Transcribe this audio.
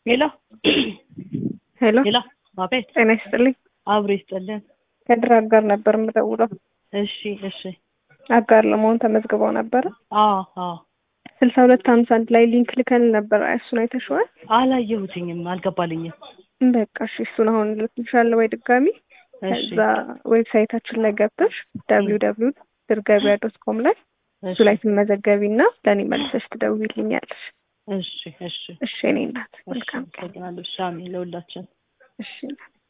ሄሎ ሄሎ ሄሎ፣ አቤት። ጤና ይስጥልኝ። አብሮ ይስጥልን። ከድር አጋር ነበር የምደውለው። እሺ፣ እሺ። አጋር ለመሆን ተመዝግበው ነበረ። አዎ፣ አዎ። ስልሳ ሁለት ሀምሳ አንድ ላይ ሊንክ ልከን ነበር። እሱን አይተሽዋል? አላየሁትኝም፣ አልገባልኝም። በቃ እሺ፣ እሱን አሁን ልክልሻለሁ ወይ ድጋሚ። እሺ፣ ከዛ ዌብሳይታችን ላይ ገብተሽ ደብሊው ደብሊው ድር ገበያ ዶት ኮም ላይ እሱ ላይ ትመዘገቢ እና ለእኔ መልሰሽ ትደውይልኛለሽ። እሺ፣ እሺ። እሺ፣ እኔ እናት እሺ፣ መልካም ቀን። አመሰግናለሁ። ሻሚ ለሁላችን እሺ እናት